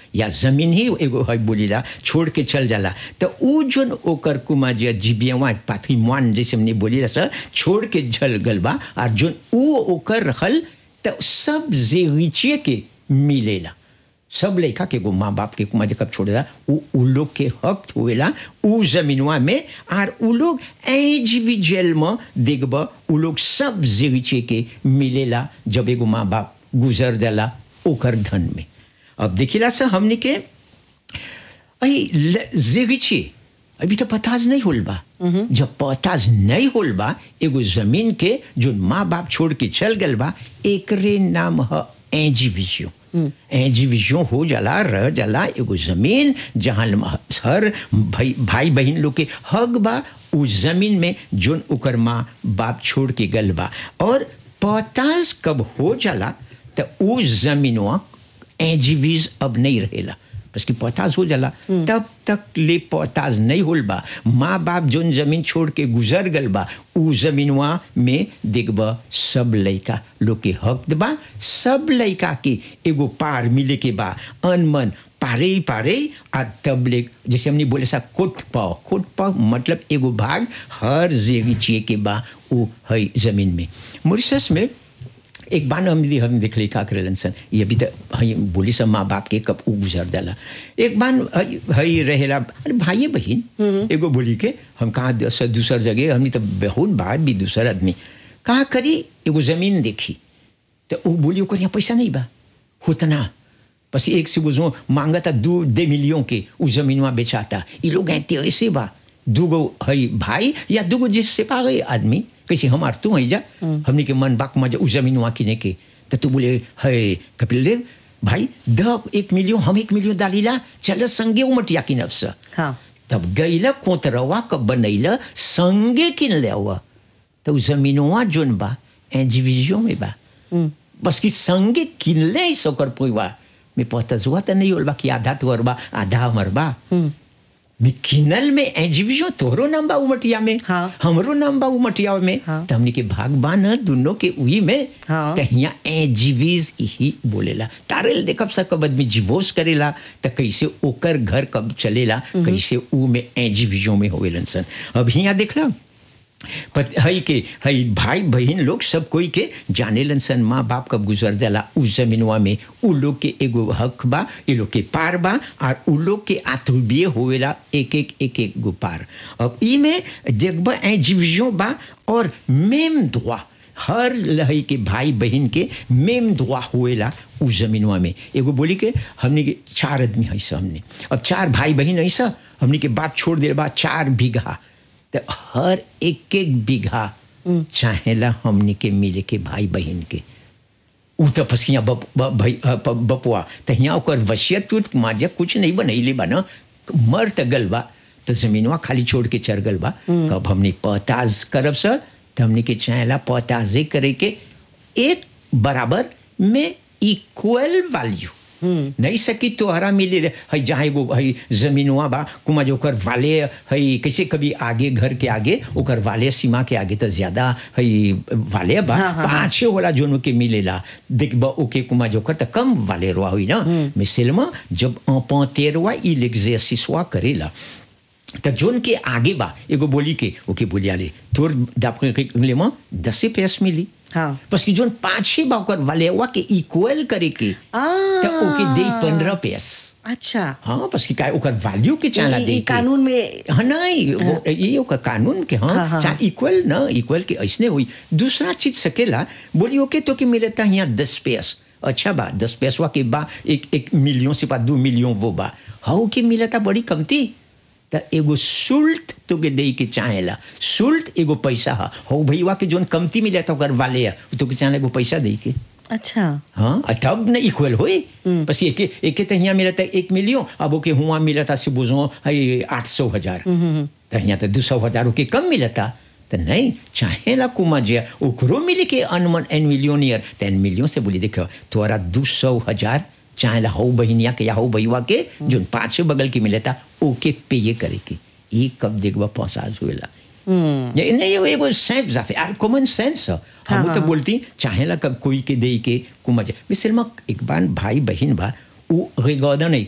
या जमीन ही एगो है बोलीला छोड़ के चल जाला तो ऊ जोन ओकर कुमा जे जीबियवा पाथीमान जैसे हमने बोलीला सर छोड़ के चल गल बा और जोन ऊ ओकर रहल तो सब जेरिचिए के मिलेला सब लड़का के गो माँ बाप के कुमा जे कब छोड़ेला उ उ लोग के हक होएला उ जमीनवा में और उ लोग इंडिविजुअल में देखब उ लोग सब जेरिचे के मिलेला जब एगो माँ बाप गुजर जाला ओकर धन में अब देखिला से हमने के जेरिचे अभी तो पताज नहीं होल बा जब पताज नहीं होल बा एगो जमीन के जो माँ बाप छोड़ के चल गल बा एकरे नाम है एजीविजियो एजीविजियो हो जाला रह जाला एगो जमीन जहाँ हर भाई भाई बहन लोग के हक बा उस जमीन में जोन ओकर माँ बाप छोड़ के गल बा और पताज कब हो जाला तो उस जमीनवा एजीवीज अब नहीं रहेला बस कि पताज हो जाला तब तक ले पताज नहीं होल बा माँ बाप जोन जमीन छोड़ के गुजर गल बा उ जमीनवा में देखब सब लड़का लोग के हक बा सब लड़का के एगो पार मिले के बा अनमन पारे ही पारे और तब ले जैसे हमने बोले सा कोट पाव कोट पाव मतलब एगो भाग हर जेवी चिए के बा वो है जमीन में मॉरिशस में एक बार हम हम देख ली का करेलन सन ये अभी तक हई बोली सब माँ बाप के कब उ गुजर जाला एक बार हई रहेला अरे भाई बहन एगो बोली के हम कहाँ दूसर जगह हमने तो बहुत बार भी दूसर आदमी कहाँ करी एगो जमीन देखी तो वो बोली ओकर यहाँ पैसा नहीं बा होतना बस एक से वो मांगा था दो दे मिलियन के उस जमीनवा बेचाता ये लोग ऐसे ऐसे बा दूगो हई भाई या दूगो जिससे पा गए आदमी कैसे हमार तू है जा हमने के मन बाक मजा उस जमीन वहाँ किने के तो तू बोले है कपिल देव भाई द एक मिलियन हम एक मिलियन डालीला चल संगे उमटिया किन अवसर हाँ तब गईला कोतरवा कब बनैला संगे किन ले तो जमीनवा जोन बा एजीविजियो में बा बस कि संगे किन ले सोकर पोइवा में पता जुआ तो नहीं होल बा कि आधा तोर बा आधा हमर बा में किनल में एजीविजो तोरो नाम बा उमटिया में हाँ। हमरो नाम बा उमटिया में हाँ। तो हमने के भाग बा न दोनों के उही में हाँ। तो यहाँ एजीवीज ही बोलेला तारे देखब सब कब आदमी जिवोस करेला तो कैसे ओकर घर कब चलेला कैसे ऊ में एजीविजो में होवेलन सन अब यहाँ देखला पत हई के हई भाई बहन लोग सब कोई के जानेलन सन माँ बाप कब गुजर जाला उस जमीनवा में उ लोग के एगो हक बा ये लोग के पार बा और उ लोग के आत्मीय होवेला एक एक एक एक गो पार अब ई में देखब ए जीवियों बा और मेम दुआ हर लहई के भाई बहन के मेम दुआ हुएला उस जमीनवा में एगो बोली के हमने के चार आदमी है हमने अब चार भाई बहन ऐसा हमने के बात छोड़ दे बा चार बीघा तो हर एक एक बीघा चाहेला हमने के मिले के भाई बहन के उ तो फसिया बप, ब- भाई अ, प- बपुआ तो यहाँ ओकर वसियत उत माजा कुछ नहीं बनैले बा न मर त गल बा तो जमीनवा खाली छोड़ के चढ़ गल बा कब हमने पताज करब सर तो हमने के चाहेला पताजे करे के एक बराबर में इक्वल वैल्यू नहीं सकी तोहरा मिले रे हई जहाँ एगो हई जमीनवा बा कुमा जो ओकर वाले हई कैसे कभी आगे घर के आगे ओकर वाले सीमा के आगे तो ज्यादा हई वाले बा हाँ, हाँ, पाछे होला जोनो के मिलेला देखब ओके कुमा जो ओकर त कम वाले रुआ हुई ना मिसलमा जब पंतेरवा ई l'exercice करेला त जोन के आगे बा एगो बोली के ओके बोलियाले तोर दापके ले म दसे पैस मिली हाँ। बस कि जोन पाछे बा ओकर वालेवा के इक्वल करे के आ। त ओके दे पंद्रह पैस अच्छा हाँ बस कि काय ओकर वैल्यू के चाला ई- दे ई के। कानून में हाँ नहीं वो ये ओकर कानून के हाँ, हाँ, हाँ, चाहे इक्वल ना इक्वल के ऐसने हुई दूसरा चीज सकेला बोली ओके तो के मिलता यहाँ दस पैस अच्छा बा दस पैसवा के बा एक एक मिलियन से बा दो मिलियन वो बा हाउ के मिलता बड़ी कमती त एगो शुल्क तो के दे के चाहेला शुल्क एगो पैसा हा हो भैया के जोन कमती मिलता ओकर वाले है तो के चाहेला एगो पैसा दे के अच्छा हाँ आ तब न इक्वल होए बस एक एक तो यहाँ मिला था एक मिलियन अब ओके हुआ मिला था से बुझो हई आठ सौ हजार तो यहाँ तो दो सौ हजार ओके कम मिला था तो नहीं चाहे ला कुमा जिया ओकरो मिले के अनमन एन मिलियनियर तो एन मिलियन से बोली देखो तोरा दो सौ हजार चाहे ला हो बहनिया के या हो भैया के जो पाँच बगल के मिले था ओके पे ये करे के ये कब देखबा पसाज हुएला ये नहीं ये एगो सेंस जाफे यार कॉमन सेंस है हम हाँ, तो हाँ। बोलती चाहेला कब कोई के दे के कुमा जाए मिसल में एक बार भाई बहन बा उ रिगॉर्डन है